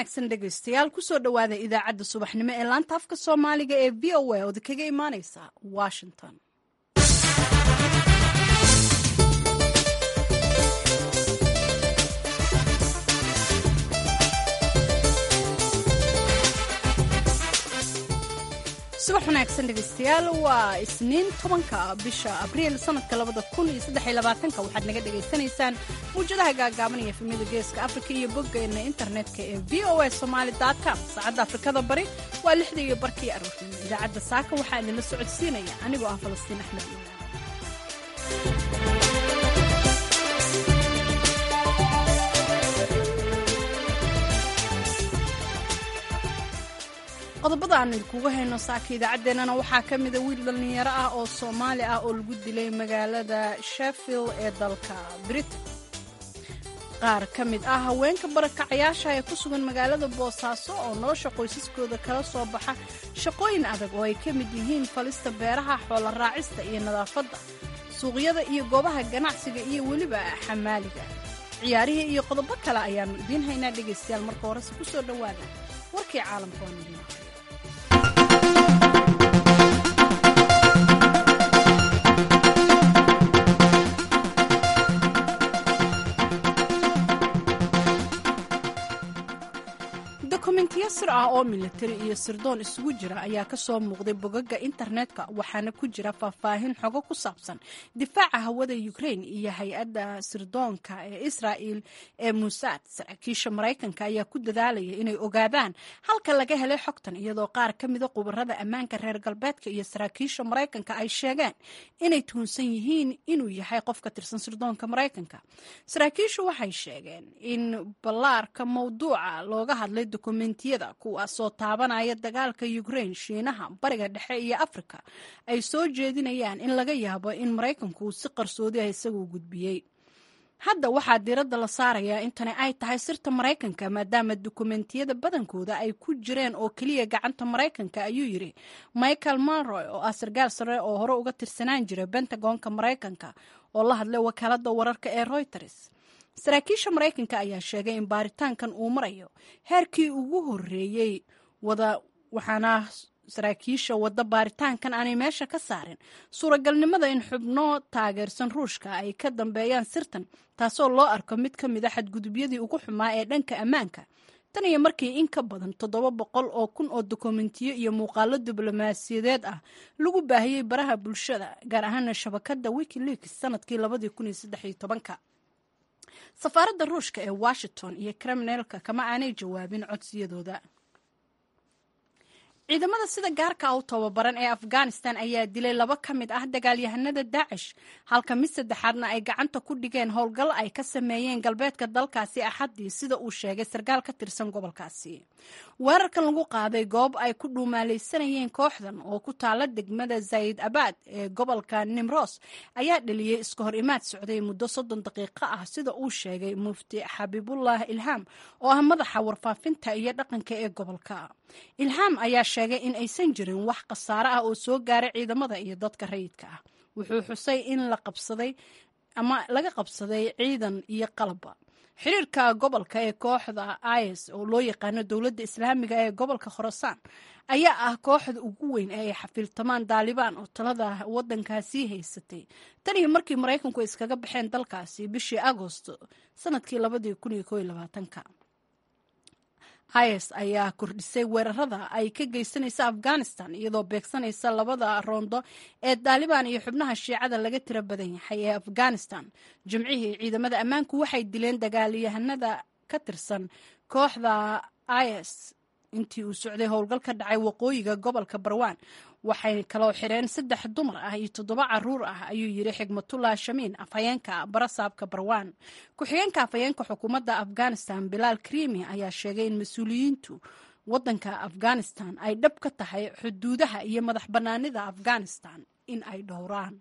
wanaagsan dhegaystayaal kusoo dhowaada idaacadda subaxnimo ee laanta afka soomaaliga ee v o a ood kaga imaaneysa washington subax wanaagsan dhegaystayaal waa isniin tobanka bisha abriil sanadka labada kun iyo saddex iyo labaatanka waxaad naga dhagaysanaysaan muwjadaha gaagaaban iyo efemyada geeska afrika iyo boggeena internetka ee v o a somaali com saacadda afrikada bari waa lixda iyo barkii aroornimo idaacadda saaka waxaa idinla socodsiinaya anigoo ah falastiin axmed iimaan qodobada aan idinkugu hayno saaka idaacaddeenana waxaa ka mida wiil dhallinyaro ah oo soomaali ah oo lagu dilay magaalada sheffield ee dalka britain qaar ka mid ah haweenka barakacayaasha ee ku sugan magaalada boosaaso oo nolosha qoysaskooda kala soo baxa shaqooyin adag oo ay ka mid yihiin falista beeraha xoola raacista iyo nadaafadda suuqyada iyo goobaha ganacsiga iyo weliba xamaaliga ciyaarihii iyo qodobo kale ayaannu idiin haynaa dhegaystayaal marka horese ku soo dhowaada warkii caalamka waan idiin aqriya dokumentiyo sir ah oo militari iyo sirdoon isugu jira ayaa ka soo muuqday bogaga internetka waxaana ku jira faahfaahin xogo ku saabsan difaaca hawada ukrain iyo hay-adda sirdoonka ee israa'il ee musaad saraakiisha maraykanka ayaa ku dadaalaya inay ogaadaan halka laga helay xogtan iyadoo qaar ka mida khubarada ammaanka reer galbeedka iyo saraakiisha maraykanka ay sheegeen inay tuhunsan yihiin inuu yahay qof ka tirsan sirdoonka maraykanka saraakiishu waxay sheegeen in ballaarka mawduuca looga hadlay dokumentiyada kuwaasoo taabanaya dagaalka ukrain shiinaha bariga dhexe iyo afrika ay soo jeedinayaan in laga yaabo in maraykanku si qarsoodi ah isagu gudbiyey hadda waxaa diiradda la saarayaa in tani ay tahay sirta maraykanka maadaama dokumentiyada badankooda ay ku jireen oo keliya gacanta maraykanka ayuu yidhi michael monroy oo ah sarkaal sare oo hore uga tirsanaan jiray bentagonka maraykanka oo la hadlay wakaaladda wararka ee reuters saraakiisha maraykanka ayaa sheegay in baaritaankan uu marayo heerkii ugu horeeyey wada waxaana saraakiisha wadda baaritaankan aanay meesha ka saarin suuragalnimada in xubno taageersan ruushka ay ka dambeeyaan sirtan taasoo loo arko mid ka mid a xadgudubyadii ugu xumaa ee dhanka ammaanka tan iyo markii in ka badan toddoba boqol oo kun oo dokumentiyo iyo muuqaalo diblomaasiyadeed ah lagu baahiyey baraha bulshada gaar ahaana shabakadda wikileaks sanadkii labadii kun iyo saddex iyo tobanka safaaradda ruushka ee washington iyo kriminalka kama aanay jawaabin codsiyadooda ciidamada sida gaarka u tababaran ee afghanistan ayaa dilay laba ka mid ah dagaalyahanada daacish halka mid saddexaadna ay gacanta ku dhigeen howlgal ay ka sameeyeen galbeedka dalkaasi axaddii sida uu sheegay sarkaal ka tirsan gobolkaasi weerarkan lagu qaaday goob ay ku dhuumaalaysanayeen kooxdan oo ku taala degmada zayd abad ee gobolka nimros ayaa dhaliyey iska hor imaad socday muddo soddon daqiiqo ah sida uu sheegay mufti xabiibullah ilhaam oo ah madaxa warfaafinta iyo dhaqanka ee gobolka ilhaam ayaa sheegay in aysan jirin wax khasaare ah oo soo gaaray ciidamada iyo dadka rayidka ah wuxuu xusay in la qabsaday ama laga qabsaday ciidan iyo qalabba xiriirka gobolka ee kooxda is oo loo yaqaano dowladda islaamiga ee gobolka khorasaan ayaa ah kooxda ugu weyn ee ay xafiiltamaan daalibaan oo talada waddankaasii haysatay tan iyo markii maraykanku iskaga baxeen dalkaasi bishii agosto sanadkii labadii kun iyo koo iyo labaatanka is ayaa kordhisay weerarada ay ka geysanaysa afghanistan iyadoo beegsanaysa labada roondo ee daalibaan iyo xubnaha shiicada laga tiro badan yahay ee afghanistan jimcihii ciidamada ammaanku waxay dileen dagaalyahanada ka tirsan kooxda is intii uu socday howlgal ka dhacay waqooyiga gobolka barwaan waxay kaloo xireen saddex dumar ah iyo toddoba caruur ah ayuu yidhi xigmatullah shamiin afhayeenka barasaabka barwaan ku-xigeenka afhayeenka xukuumadda afghanistan bilaal krimi ayaa sheegay in mas-uuliyiintu waddanka afghanistan ay dhab ka tahay xuduudaha iyo madax bannaanida afghanistan in ay dhowraan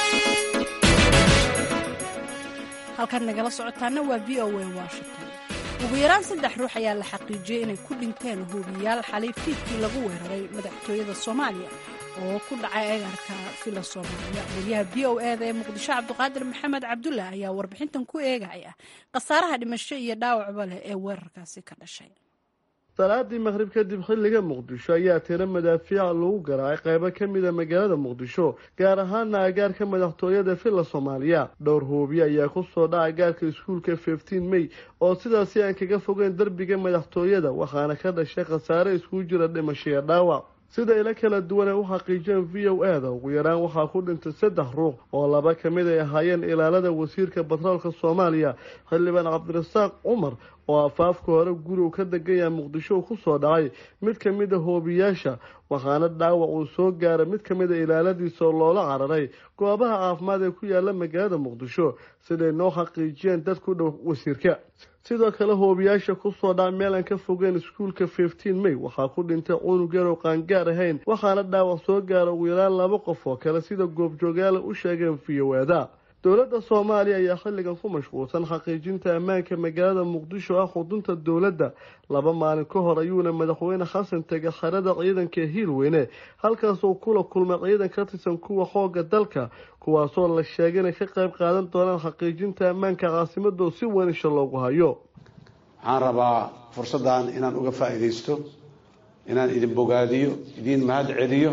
halkaad nagala socotaana waa v o a washington ugu yaraan saddex ruux ayaa la xaqiijiyey inay ku dhinteen huubiyaal xalay fiidkii lagu weeraray madaxtooyada soomaaliya oo ku dhacay eegaarka fila soomaaliya wariyaha v o eda ee muqdisho cabdiqaadir maxamed cabdulah ayaa warbixintan ku eegaya khasaaraha dhimasho iyo dhaawacba leh ee weerarkaasi ka dhashay salaadii maqhrib kadib xilliga muqdisho ayaa tiro madaafiica lagu garaacay qaybo ka mida magaalada muqdisho gaar ahaana agaarka madaxtooyada villa soomaaliya dhowr hoobiye ayaa kusoo dhaca gaarka iskuulka fifteen may oo sidaasi aan kaga fogeyn derbiga madaxtooyada waxaana ka dhashay khasaare iskugu jira dhimasho iyo dhaawac sida ilo kala duwan ay u xaqiijiyeen v o e da ugu yaraan waxaa ku dhintay saddex ruux oo laba ka mid ay ahaayeen ilaalada wasiirka batroolka soomaaliya xildhibaan cabdirasaaq cumar oo afaafka hore gurigu ka degan yaha muqdisho ku soo dhacay mid ka mid a hoobiyaasha waxaana dhaawac uu soo gaaray mid ka mid a ilaaladiisa oo loola cararay goobaha caafimaad ee ku yaala magaalada muqdisho siday noo xaqiijiyeen dad ku dhow wasiirka sidoo kale hoobiyaasha kusoo dhac meel aan ka fogeyn iskuulka fifteen may waxaa ku dhintay cunug yar oo qaangaar ahayn waxaana dhaawac soo gaara ugu yaraan laba qof oo kale sida goobjoogaala u sheegeen v o eda dowladda soomaaliya ayaa xilligan ku mashquulsan xaqiijinta ammaanka magaalada muqdisho ah xudunta dowladda laba maalin ka hor ayuuna madaxweyne xasan tegay xerada ciidanka ee hiirweyne halkaasoo kula kulmay ciidan ka tirsan kuwa xooga dalka kuwaasoo la sheegay inay ka qayb qaadan doonaan xaqiijinta ammaanka caasimadoo si weyn isha loogu hayo waxaan rabaa fursaddan inaan uga faa'iidaysto inaan idin bogaadiyo idiin mahad celiyo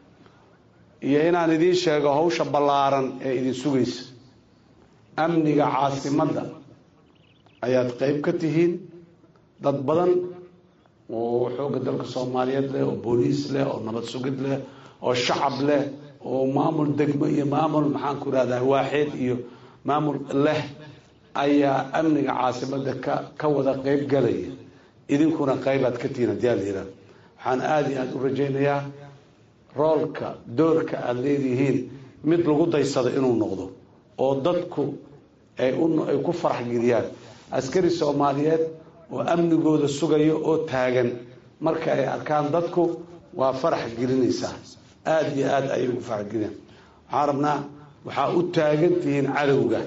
iyo inaan idiin sheego hawsha ballaaran ee idin sugaysa amniga caasimadda ayaad qayb ka tihiin dad badan oo xoogga dalka soomaaliyeed leh oo booliis leh oo nabad sugid leh oo shacab leh oo maamul degmo iyo maamul maxaan ku ihahdaa waaxeed iyo maamul leh ayaa amniga caasimadda ka ka wada qayb galaya idinkuna qaybaad ka tihiin haddii aad yidhaah waxaan aada iyo aada u rajaynayaa roolka doorka aada leedihiin mid lagu daysado inuu noqdo oo dadku ay ay ku farax geliyaan askari soomaaliyeed oo amnigooda sugayo oo taagan marka ay arkaan dadku waa farax gelinaysaa aada iyo aada ayay ugu farax geliyaan waxaan rabnaa waxaa u taagan tihiin cadowga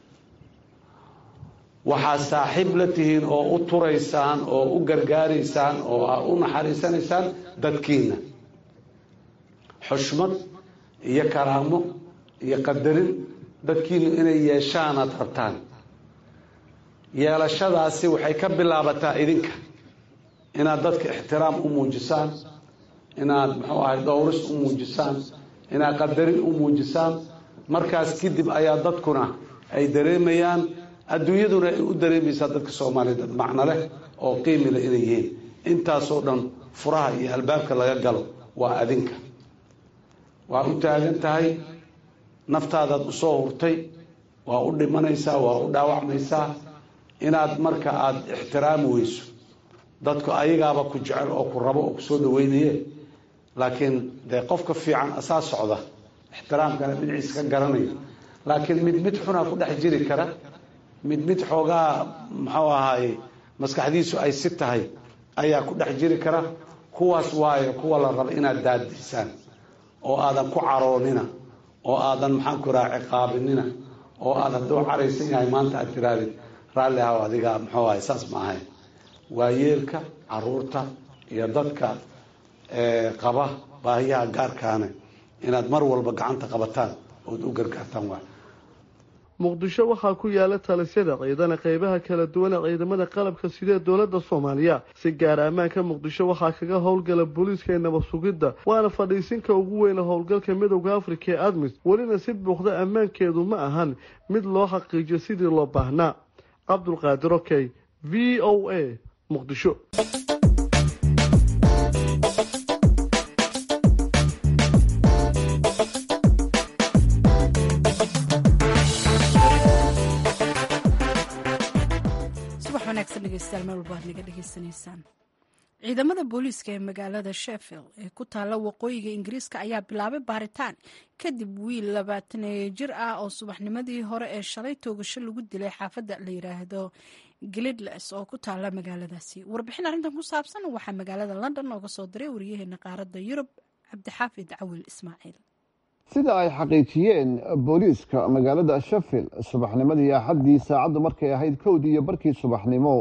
waxaa saaxiib la tihiin oo u turaysaan oo u gargaaraysaan oo aa u naxariisanaysaan dadkiina xushmad iyo karaamo iyo qadarin dadkiinu inay yeeshaan aad rabtaan yeelashadaasi waxay ka bilaabataa idinka inaad dadka ixtiraam u muujisaan inaad muxuu ahay dhowris u muujisaan inaad qadarin u muujisaan markaas kadib ayaa dadkuna ay dareemayaan adduunyaduna ay u dareemaysaa dadka soomaaliya dad macno leh oo qiimi leh inay yihiin intaasoo dhan furaha iyo albaabka laga galo waa adinka waa u taagan tahay naftaadaad usoo hurtay waa u dhimanaysaa waa u dhaawacmaysaa inaad marka aada ixtiraami weyso dadku ayagaaba ku jecel oo ku rabo oo kusoo dhaweynaye laakiin dee qofka fiican asaa socda ixtiraamkana dhinaciisa ka garanaya laakiin mid mid xunaa ku dhex jiri kara mid mid xoogaa muxuu ahaay maskaxdiisu ay si tahay ayaa ku dhex jiri kara kuwaas waayo kuwa la raba inaad daadisaan oo aadan ku caroonina oo aadan maxaan ku raha ciqaabinina oo aad hadduu caraysan yahay maanta aad tiraadid raalli ahaw adiga muxuu ahay saas ma ahayn waa yeelka caruurta iyo dadka qaba baahiyaha gaarkaane inaad mar walba gacanta qabataan ood u gargaartaan waay muqdisho waxaa ku yaala talisyada ciidana qeybaha kala duwan ee ciidamada qalabka sidee dowladda soomaaliya si gaara ammaanka muqdisho waxaa kaga howlgala booliiska ee nabad sugidda waana fadhiisinka ugu weyna howlgalka midowda afrika ee admis welina si buuqda ammaankeedu ma ahan mid loo xaqiijiyo sidii loo baahnaa cabdulqaadir okey v o a muqdisho ciidamada booliiska ee magaalada sheffield ee ku taalla waqooyiga ingiriiska ayaa bilaabay baaritaan kadib wiil labaataneeyo jir ah oo subaxnimadii hore ee shalay toogasho lagu dilay xaafadda la yidhaahdo glidles oo ku taalla magaaladaasi warbixin arrintan ku saabsan waxaa magaalada london nooga soo diray wariyaheena qaaradda yurub cabdixaafid cawil ismaaciil sida ay xaqiijiyeen booliiska magaalada sheffield subaxnimadii axaddii saacaddu markay ahayd kowdii iyo barkii subaxnimo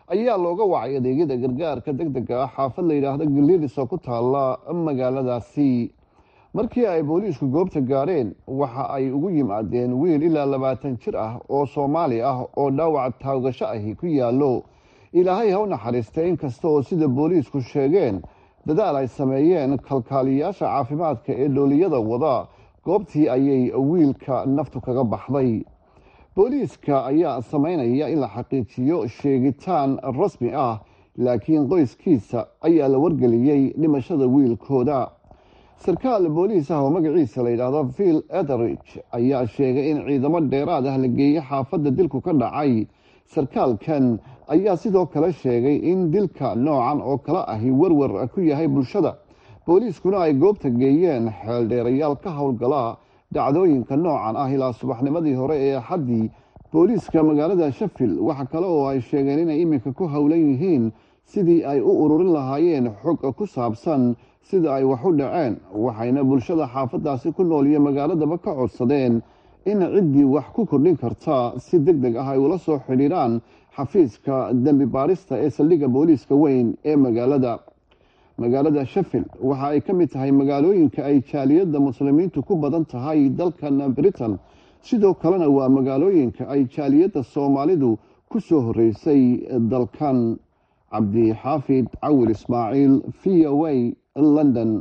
ayaa looga wacay adeegyada gargaarka deg dega ah xaafad la yidhaahdo galilis oo ku taalla magaaladaasi markii ay booliisku goobta gaadheen waxa ay ugu yimaadeen wiil ilaa labaatan jir ah oo soomaali ah oo dhaawac taagasho ahi ku yaallo ilaahay ha u naxariista inkasta oo sida booliisku sheegeen dadaal ay sameeyeen kalkaaliyayaasha caafimaadka ee dhooliyada wada goobtii ayay wiilka naftu kaga baxday booliiska ayaa sameynaya in la xaqiijiyo sheegitaan rasmi ah laakiin qoyskiisa ayaa la wargeliyey dhimashada wiilkooda sarkaal booliis ah oo magaciisa la yidhaahdo vil etheridge ayaa sheegay in ciidamo dheeraad ah la geeyey xaafadda dilku ka dhacay sarkaalkan ayaa sidoo kale sheegay in dilka noocan oo kale ahi werwer ku yahay bulshada booliiskuna ay goobta geeyeen xeeldheerayaal ka howlgala dhacdooyinka noocan ah ilaa subaxnimadii hore ee axaddii booliiska magaalada shafil waxa kale oo ay sheegeen inay iminka ku howlan yihiin sidii ay u ururin lahaayeen xog ku saabsan sida ay wax u dhaceen waxayna bulshada xaafadaasi ku nool iyo magaaladaba ka codsadeen in ciddii wax ku kordhin karta si deg deg ah ay ula soo xidhiiraan xafiiska dembi baarista ee saldhigga booliiska weyn ee magaalada magaalada shafil waxa ay ka mid tahay magaalooyinka ay jaaliyadda muslimiintu ku badan tahay dalkan britain sidoo kalena waa magaalooyinka ay jaaliyadda soomaalidu ku soo horreysay dalkan cabdixaafid cawil ismaaciil v o a london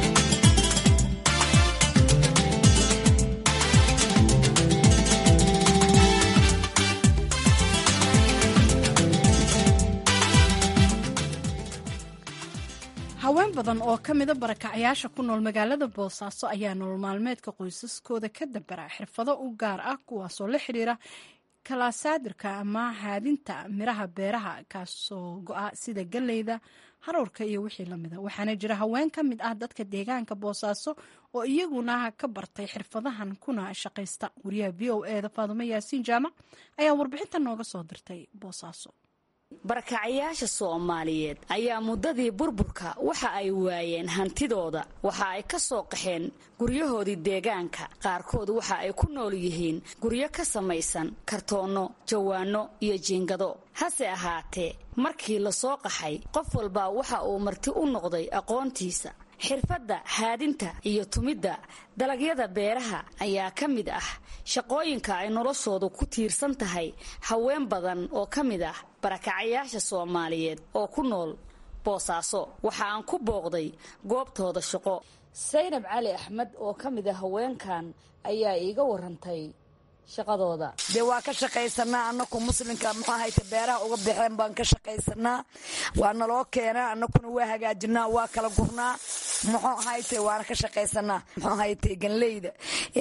haween badan oo ka mida barakacyaasha ku nool magaalada boosaaso ayaa nolol maalmeedka qoysaskooda ka dabara xirfado u gaar ah kuwaasoo la xidhiira kalaasadirka ama haadinta miraha beeraha kaasoo go-a sida galleyda haruurka iyo wixii lamida waxaana jira haween ka mid ah dadka deegaanka boosaaso oo iyaguna ka bartay xirfadahan kuna shaqaysta wariyaha v o e da faadumo yaasiin jaamac ayaa warbixinta nooga soo dirtay boosaaso barakacyaasha soomaaliyeed ayaa muddadii burburka waxa ay waayeen hantidooda waxa ay ka soo qaxeen guryahoodii deegaanka qaarkood waxa ay ku nool yihiin guryo ka samaysan kartoonno jawaano iyo jiingado hase ahaatee markii la soo qaxay qof walba waxa uu marti u noqday aqoontiisa xirfadda haadinta iyo tumidda dalagyada beeraha ayaa ka mid ah shaqooyinka ay noloshoodu ku tiirsan tahay haween badan oo ka mid ah barakacayaasha soomaaliyeed oo ku nool boosaaso waxa aan ku booqday goobtooda shaqo saynab cali axmed oo ka mid ah haweenkan ayaa iiga warantay shaqadooda dee waa ka shaqaysanaa anaku muslimka muxuu ahayte beeraha uga baxeen baan ka shaqaysanaa waa naloo keenaa anakuna waa hagaajinaa waa kala gurnaa muxuu ahayte waana ka shaqaysanaa muxuu ahayte ganleyda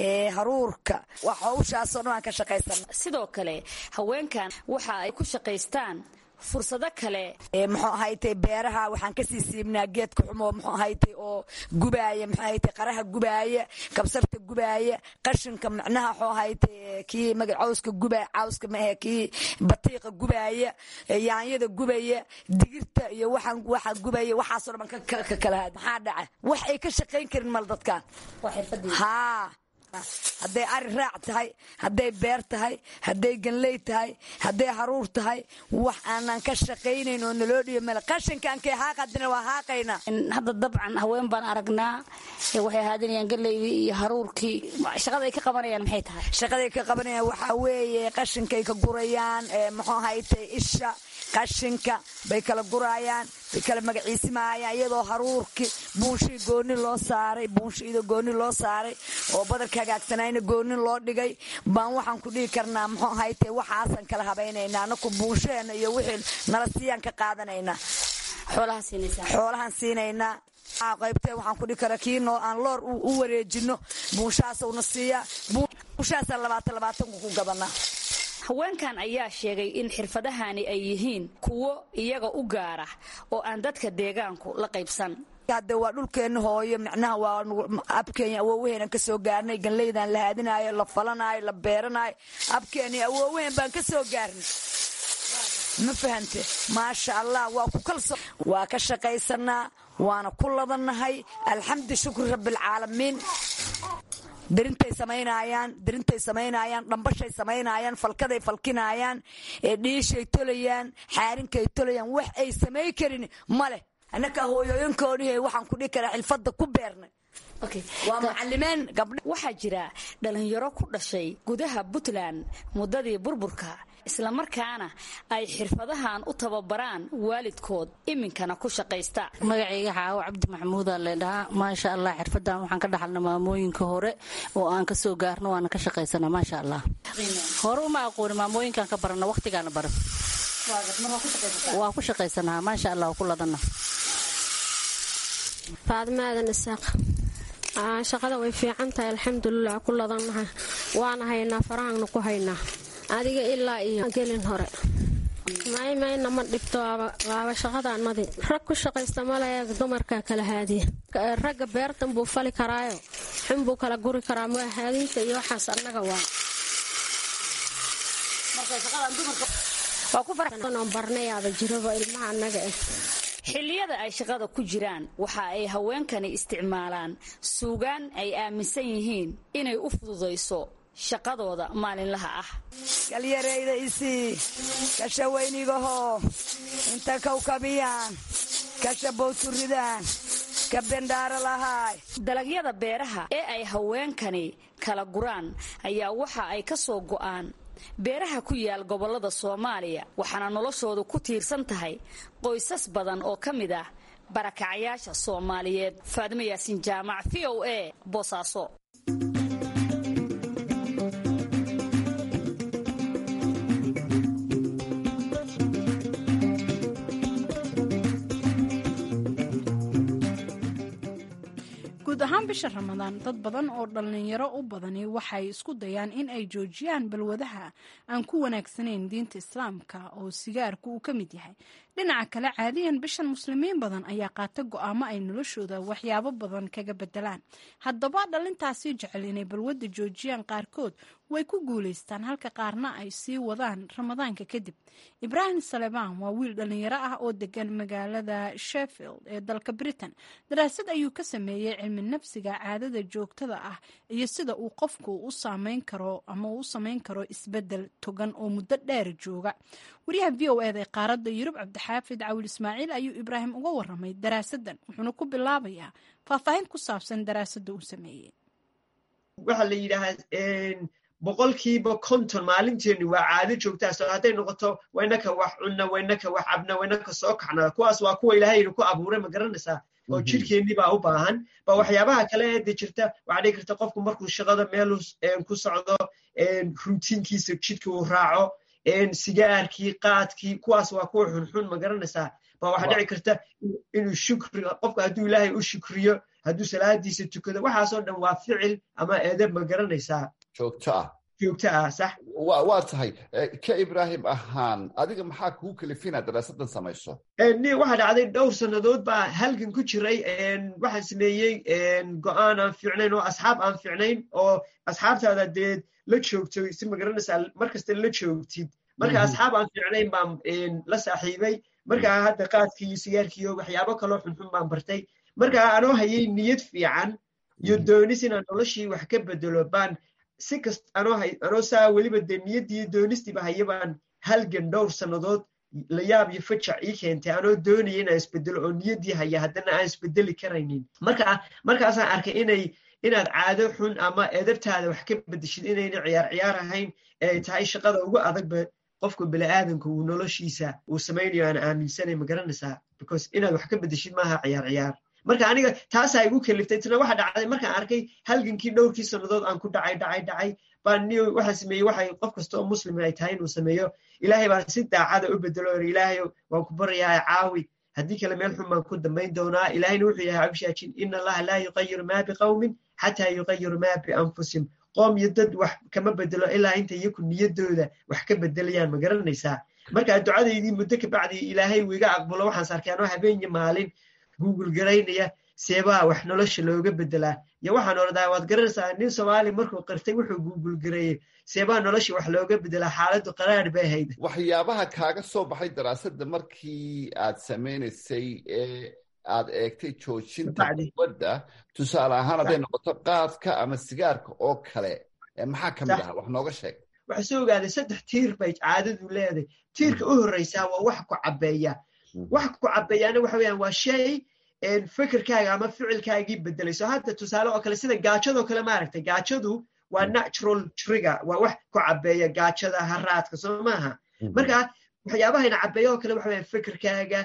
haruurka wax hawshaasoo dhan waan ka shaqaysanaa sidoo kale haweenkan waxa ay ku shaqaystaan fursado kale muxuu ahayte beeraha waxaan kasii siibnaa geedka xumo muxuu ahayte oo gubaaya muxuu ahayte qaraha gubaaya kabsarta gubaaya qashinka macnaha muxuu ahayte kii maga cawska gubaaya cawska maahe kii batiiqa gubaaya yaanyada gubaya digirta iyo waxaan waxa gubaya waxaasoo dhan baan ka kala haad maxaa dhaca wax ay ka shaqayn karin mal dadkan haa hadday ari raac tahay hadday beer tahay hadday ganley tahay hadday haruur tahay wax aanan ka shaqaynayn oo naloo dhiyo male qashinkankay haaqadina waa haaqaynaa hadda dabcan haween baan aragnaa waxay haadinayaan galeydii iyo haruurkii shaqada ay ka qabanayaan maxay tahay shaqaday ka qabanayaan waxaa weeye qashinkay ka gurayaan muxuu ahayte isha qashinka bay kala guraayaan bay kala magaciisimaayaan iyadoo haruurki buunshii gooni loo saaray buunshiida gooni loo saaray oo badarka hagaagsanayna gooni loo dhigay baan waxaan ku dhihi karnaa muxuu ahayte waxaasan kala habaynaynaa anaku buunshaheena iyo wixii nala siiyaan ka qaadanaynaa xoolahaan siinaynaa qaybtee waxaan ku dhihi karaa kii noo aan loor u wareejino buunshahaasuna siiyaa buunshahaasaan labaatan labaatanku ku gadanaa haweenkan ayaa sheegay in xirfadahani ay yihiin kuwo iyaga u gaara oo aan dadka deegaanku la qaybsan hadde waa dhulkeenna hooyo micnaha waa abkeenya awoowaheenan ka soo gaarnay ganleydan la haadinaayo la falanaayo la beeranaayo abkeeni awoowaheen baan ka soo gaarnay ma fahante maasha allah waa ku kalso waa ka shaqaysanaa waana ku ladannahay alxamdu shukri rabbialcaalamiin derintay samaynayaan derintay samaynayaan dhambashay samaynayaan falkaday falkinayaan dhiishay tolayaan xaarinkay tolayaan wax ay samay karin ma leh annaka hooyooyinkoodii waxaan ku dhihi karaa xilfadda ku beernay waa mucalimeen gabdha waxaa jira dhalinyaro ku dhashay gudaha puntland muddadii burburka islamarkaana ay xirfadahan u tababaraan waalidkood iminkana ku shaqaysta magacayga xaawo cabdi maxamuuda leedhahaa maasha allah xirfadan waxaan ka dhaxalna maamooyinka hore oo aan ka soo gaarno waana ka shaqaysana maasha allah hore uma aqooni maamooyinkaan ka barana waqtigaana bara waa ku shaqaysanaa maasha allah ku ladana faadima aadan isaaq shaqada way fiican tahay alxamdulilah ku ladannaha waana haynaa farahaanna ku haynaa adiga ilaa iyo gelin hore maymayna ma dhibto waaba shaqadaanmadi rag ku shaqaysta malaya dumarka kala haadiya ragga beertan buu fali karaayo xunbuu kala guri karaa ma haadinta iyo waxaas annaga waa barnayaaba jiraba ilmaha annaga ah xilliyada ay shaqada ku jiraan waxa ay haweenkani isticmaalaan suugaan ay aaminsan yihiin inay u fududayso shaqadooda maalinlaha ah galyarayda isii kasha weynigaho inta kawkabiyaan kasha bowturidaan ka bendhaaro lahaay dalagyada beeraha ee ay haweenkani kala guraan ayaa waxa ay ka soo go'aan beeraha ku yaal gobollada soomaaliya waxaana noloshoodu ku tiirsan tahay qoysas badan oo ka mid ah barakacayaasha soomaaliyeed faadimo yaasiin jaamac v o a boosaaso guud ahaan bisha ramadaan dad badan oo dhallinyaro u badani waxay isku dayaan in ay joojiyaan balwadaha aan ku wanaagsanayn diinta islaamka oo sigaarku uu ka mid yahay dhinaca kale caadiyan bishan muslimiin badan ayaa qaata go-aamo ay noloshooda waxyaabo badan kaga bedelaan haddaba dhalintaasi jecel inay balwadda joojiyaan qaarkood way ku guulaystaan halka qaarna ay sii wadaan ramadaanka kadib ibraahim salebaan waa wiil dhallinyaro ah oo degan magaalada sheffield ee dalka britain daraasad ayuu ka sameeyey cilmi nafsiga caadada joogtada ah iyo sida uu qofku u saameyn karo ama uu u sameyn karo isbedel togan oo muddo dheer jooga wariyaha v o eda ee qaaradda yurub cabdixaafid cawil ismaaciil ayuu ibraahim uga waramay daraasadan wuxuuna ku bilaabayaa faahfaahin ku saabsan daraasadda uu sameeyey waxaa la yidhaahaa boqolkiiba konton maalinteenu waa caado joogtaas hadday noqoto waynaka wax cunna waynaka wax cabna waynaka soo kaxna kuwaas waa kuwa ilaahaynu ku abuuray ma garanaysaa oo jirkeennii baa u baahan ba waxyaabaha kale eede jirta waxaa dhigi karta qofku markuu shaqada meelu ku socdo rutiinkiisa jidka uu raaco sigaarkii qaadkii kuwaas waa kuwa xunxun ma garanaysaa ba waxaa dhici karta inuu shukri qofku hadduu ilaahay u shukriyo hadduu salaadiisa tukado waxaasoo dhan waa ficil ama edeb ma garanaysaa joogto ah joogto ah sax waa tahay ka ibraahim ahaan adiga maxaa kugu kalifina daraasadan samayso ni waxaa dhacday dhowr sannadood baa halgan ku jiray waxaan sameeyey go-aan aan fiicnayn oo asxaab aan fiicnayn oo asxaabtaada dee la joogto si magaranaysaa markasta la joogtid marka asxaab aan fiicnayn baan la saaxiibay markaa hadda qaadkii iyo sigaarkiiyo waxyaabo kaloo xunxun baan bartay markaa anoo hayay niyad fiican iyo doonis inaan noloshii wax ka bedelo baan si kast anoo saa weliba dee niyaddii doonistiiba haya baan halgan dhowr sannadood la yaab iyo fajac ii keentay anoo doonaya inaan isbedelo oo niyaddii haya haddana aan isbedeli karaynin marka markaasaan arkay inay inaad caado xun ama edabtaada wax ka bedeshid inayna ciyaar ciyaar ahayn ee tahay shaqada ugu adagba qofka bini'aadanka uu noloshiisa uu samaynayo aan aaminsanay ma garanaysaa because inaad wax ka bedeshid maaha ciyaar ciyaar marka aniga taasaa igu kaliftay tana waxa dhacday markaan arkay halgankii dhowrkii sannadood aan ku dhacay dhacay dhacay baan ni waxaan sameeyey waxay qof kasta oo muslim ay tahay inuu sameeyo ilaahay baan si daacada u bedelo or ilaahay waan ku baryayaa caawi haddii kale meel xun baan ku dambayn doonaa ilaahayna wuxuu yahay abshaajin ina allaha laa yuqayiru maa biqawmin xataa yuqayiru maa bianfusihim qoom iyo dad wax kama bedelo ilaa inta iyaku niyaddooda wax ka bedelayaan ma garanaysaa markaa ducadaydii muddo kabacdi ilaahay uu iga aqbulo waxaan sarkay anoo habeenyo maalin google garaynaya seebaa wax nolosha looga bedelaa iyo waxaan ordaa waad garanaysaa nin soomaali markuu qirtay wuxuu google gareeyey seebaa nolosha wax looga bedelaa xaaladdu qaraar bay ahayd waxyaabaha kaaga soo baxay daraasadda markii aad samaynaysay ee aad eegtay joojinta balwadda tusaale ahaan hadday noqoto qaadka ama sigaarka oo kale maxaa ka mid ah wax nooga sheeg waxaa soo ogaaday saddex tiir bay caadadu leedahay tiirka u horreysaa waa wax ku cabbeeya wax ku cabbeeyaana waxa weeyaan waa shay fikirkaaga ama ficilkaagii bedelayso hadda tusaale oo kale sida gaajadoo kale maaragtay gaajadu waa natural trigger waa wax ku cabbeeya gaajada haraadka soo maaha marka waxyaabahayna cabbeeya oo kale waxa weeyaan fikirkaaga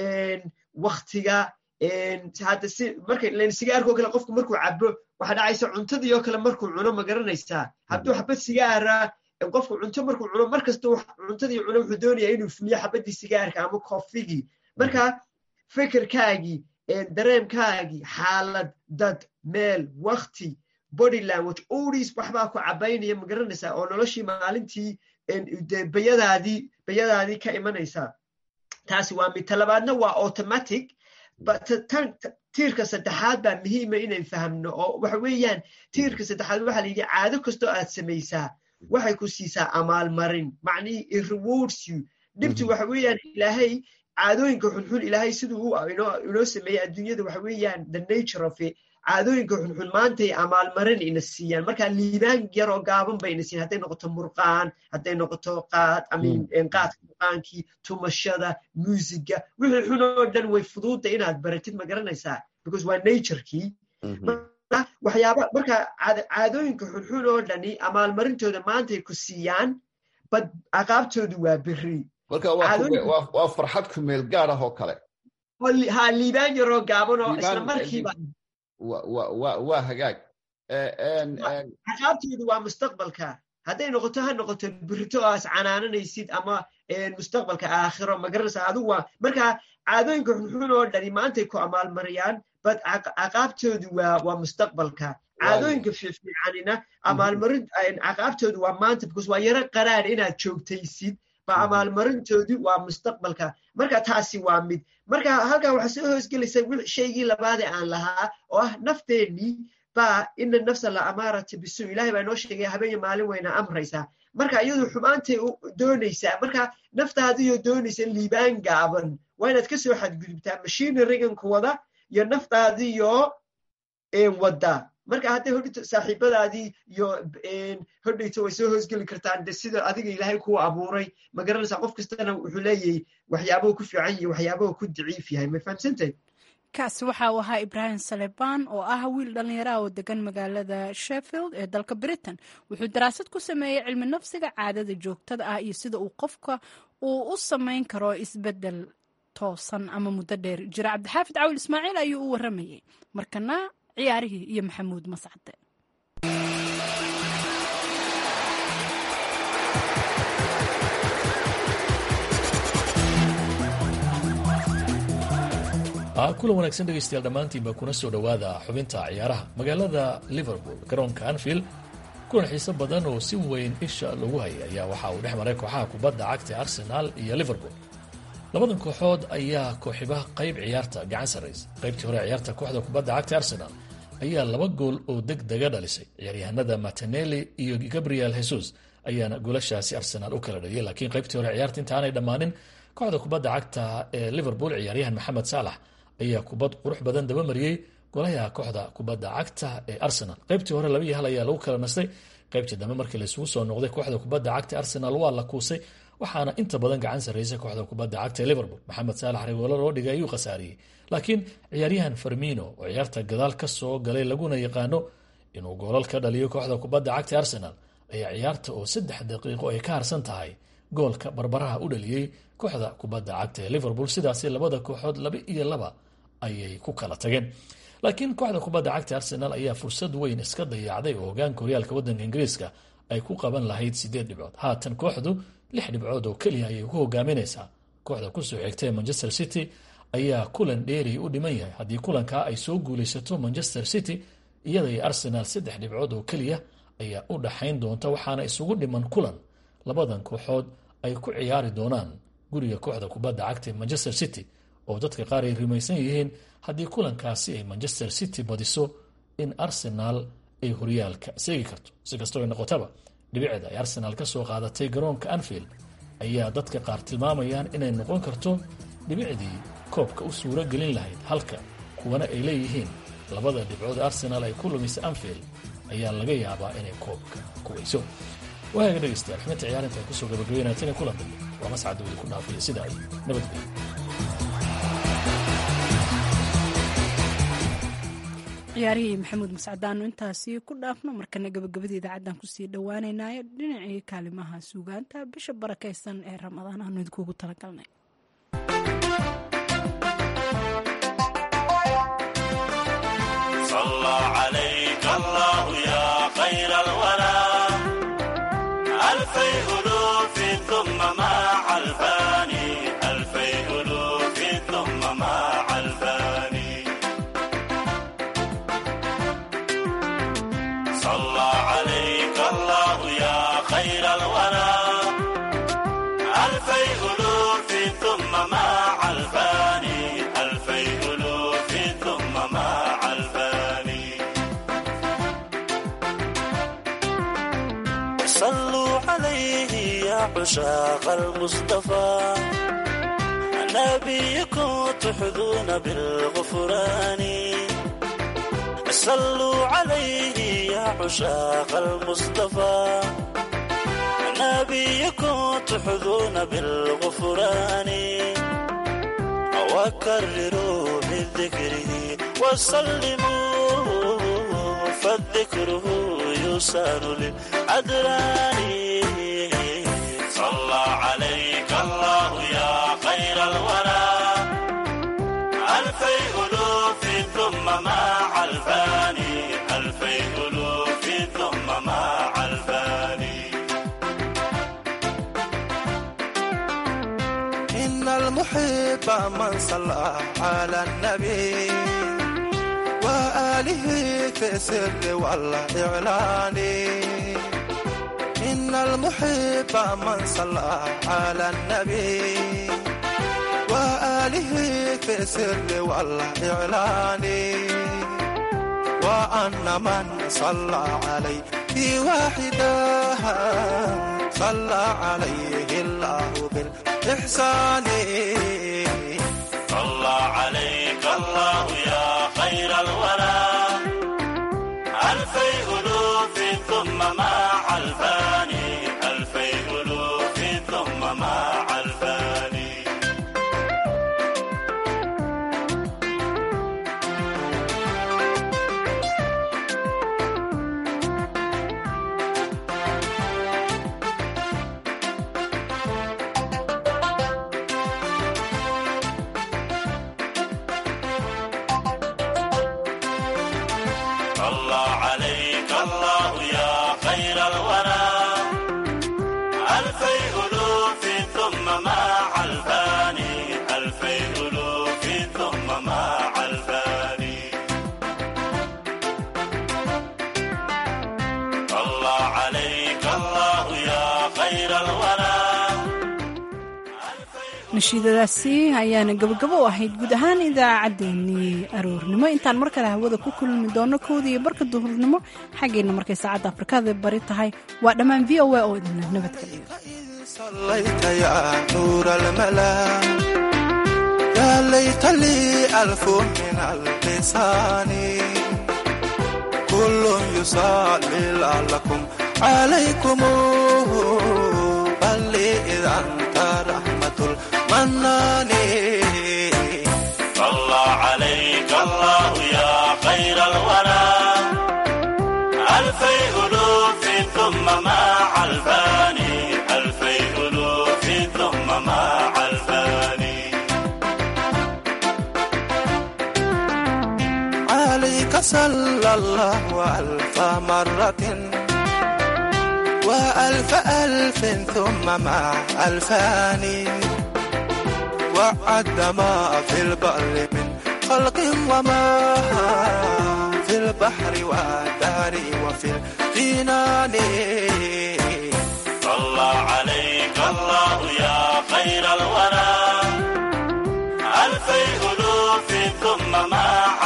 waktiga hadda si marka len sigaarka oo kale qofku markuu cabo waxaa dhacaysa cuntadii oo kale markuu cuno ma garanaysaa hadduu xabad sigaara qofku cunto markuu cuno mar kasta cuntadii cuno wuxuu doonayaa inuu fuliyo xabaddii sigaarka ama koofigii marka fikirkaagii dareemkaagii xaalad dad meel wakti body language oldies waxbaa ku cabaynaya ma garanaysaa oo noloshii maalintii bayadaadii bayadaadii ka imanaysaa taasi waa mid talabaadna waa automatic tan tiirka saddexaad baa muhiima inayn fahamno oo waxa weeyaan tiirka saddexaad waxaa la yidhi caado kastoo aad samaysaa waxay ku siisaa amaalmarin macnihii it rewards you dhibtu waxa weeyaan ilaahay caadooyinka xunxun ilaahay siduu inoo sameeyey adduunyada waxa weeyaan the nature of it caadooyinka xunxun maantay amaalmarin ina siiyaan marka liibaan yaroo gaaban bay ina siiyaan hadday noqoto murqaan hadday noqoto qaad amin qaadka murqaankii tumashada muusiga wixii xun oo dhan way fuduudda inaad baratid ma garanaysaa because waa naturekii waxyaaba marka caadooyinka xunxun oo dhani amaalmarintooda maantay ku siiyaan bad aqaabtoodu waa beri marka waa farxad ku meel gaad ah oo kale ha liibaan yaroo gaaban oo isla markiiba waa hagaag aqaabtoodu waa mustaqbalka hadday noqoto ha noqoto birito aas canaananaysid ama mustaqbalka aakhiro magaranaysa adigu waa marka caadooyinka xunxun oo dhani maantay ku amaalmariyaan bad aqaabtoodu waa waa mustaqbalka caadooyinka fiifiicanina amaalmarin caqaabtoodu waa maanta because waa yaro qaraar inaad joogtaysid ba amaalmarintoodu waa mustaqbalka marka taasi waa mid marka halkan waxaa soo hoosgelaysa shaygii labaade aan lahaa oo ah nafteennii baa ina nafsa la amaarata bisu ilahay baa inoo sheegaya habeenya maalin wayna amraysaa marka iyadu xumaantay doonaysaa marka naftaadiyo doonaysa liibaan gaaban waa inaad kasoo xadgudubtaa mashiinariganku wada iyo naftaadiyo wadda marka hadday hodhito saaxiibadaadii iyo hodhayto way soo hoosgeli kartaan de sida adiga ilaahay kuu abuuray ma garanaysaa qof kastana wuxuu leeyahay waxyaabahu ku fiican yahay waxyaabahu ku daciif yahay ma fahamsantay kaasi waxa uu ahaa ibraahim salebaan oo ah wiil dhallinyaraha oo degan magaalada sheffield ee dalka britain wuxuu daraasad ku sameeyey cilmi nafsiga caadada joogtada ah iyo sida uu qofka uu u samayn karo isbedel toosan ama muddo dheer jira cabdixaafid cawil ismaaciil ayuu u waramayey markana ciyaarihii iyo maxamuud mascade kulan wanaagsan dhegaystayaal dhammaantiinba kuna soo dhowaada xubinta ciyaaraha magaalada liverpool garoonka anfield kulan xiiso badan oo si weyn isha lagu hayay ayaa waxa uu dhex maray kooxaha kubadda cagta arsenaal iyo liverpool labadan kooxood ayaa kooxiba qayb ciyaarta gacan sarraysa qaybtii hore ciyaarta kooxda kubadda cagta arsenaal ayaa laba gool oo deg dega dhalisay ciyaaryahanada martinelli iyo gabriel jesus ayaana goolashaasi arsenaal u kala dhaliyay laakiin qaybtii hore ciyaarta intaanay dhammaanin kooxda kubadda cagta ee liverpool ciyaaryahan maxamed saalax ayaa kubad qurux badan dabamariyey golaha kooxda kubadda cagta ee arsenal qaybtii hore labaiyo hal ayaa lagu kala nastay qaybtii dambe markii laisugu soo noqday kooxda kubadda cagta arsenal waa la kuusay waxaana inta badan gacan sarraysay kooxda kubadda cagta ee liverpool maxamed saalax regoolo loo dhigay ayuu khasaariyey laakiin ciyaaryahan farmino oo ciyaarta gadaal ka soo galay laguna yaqaano inuu goolal ka dhaliyo kooxda kubadda cagta arsenal ayaa ciyaarta oo saddex daqiiqo ay ka harsan tahay goolka barbaraha u dhaliyey kooxda kubadda cagta ee liverpool sidaasi labada kooxood laba iyo laba ayay ku kala tageen laakiin kooxda kubadda cagta arsenal ayaa fursad weyn iska dayacday oo hogaanka horyaalka waddanka ingiriiska ay ku qaban lahayd sideed dhibcood haatan kooxdu lix dhibcood oo keliya ayay ku hogaaminaysaa kooxda kusoo xigta ee manchester city ayaa kulan dheeri u dhiman yahay haddii kulankaa ay soo guulaysato manchester city iyada iyo arsenal saddex dhibcood oo keliya ayaa u dhaxayn doonta waxaana isugu dhiman kulan labadan kooxood ay ku ciyaari doonaan guriga kooxda kubadda cagta ee manchester city oo dadka qaar ay rumaysan yihiin haddii kulankaasi ay manchester city badiso in arsenaal ay horyaalka seegi karto si kastoo ay noqotaba dhibicda ay arsenaal ka soo qaadatay garoonka anfield ayaa dadka qaar tilmaamayaan inay noqon karto dhibicdii koobka u suuro gelin lahayd halka kuwana ay leeyihiin labada dhibcood arsenaal ay ku lumisay anfield ayaa laga yaabaa inay koobka ku weyso waaga dhegaystayaal xubinta ciyaarinta ay kusoo gabagabeynaateen ee kulan dambe waa mascadooda ku dhaafaya sida ay nabadgelyo ciyaarihii maxamuud mascadaanu intaasi ku dhaafno markana gabagabada idaacaddan kusii dhowaaneynaayo dhinacii kaalimaha suugaanta bisha barakaysan ee ramadaan aanu idinkuugu talagalnay عشاق المصطفى نبيكم تحظون بالغفران صلوا عليه يا عشاق المصطفى نبيكم تحظون بالغفران وكرروا من ذكره وسلموا فالذكره يسان للعدران صلى عليك الله يا خير الورى ألفي ألوف ثم مع الفاني ألفي ألوف ثم مع الفاني إن المحب من صلى على النبي وآله في السر والإعلان إن المحب من صلى على النبي وآله في السر والإعلان وأن من صلى عليه واحدا صلى عليه الله بالإحسان صلى عليك الله يا خير الورى ألفي ألوف ثم مع الفاني ألفي ألوف ثم مع الفاني صلى عليك الله يا خير الورى ألفي ألوف ثم مع الفاني ألفي ألوف ثم مع الفاني صلى عليك الله يا خير الورى nashiidadaasi ayaana gabagabo u ahayd guud ahaan idaacaddeenii aroornimo intaan mar kale hawada ku kulmi doono kowda iyo barka duhurnimo xaggeenna markay saacadda afrikada bari tahay waa dhammaan v o a oo idinla nabadgeliyo صليت يا نور الملا يا ليت لي ألف من اللسان كل يصلي لعلكم عليكم بل لي إذا أنت رحمة المنان صلى عليك الله يا خير الورى ألفي ألوف ثم مع الفاني ألفي ألوف ثم مع الفاني عليك صلى الله ألف مرة وألف ألف ثم مع ألفان وعد ما في البر من خلق وما في البحر والدار وفي الجنان صلى عليك الله يا خير الورى ألفي ألوف ثم مع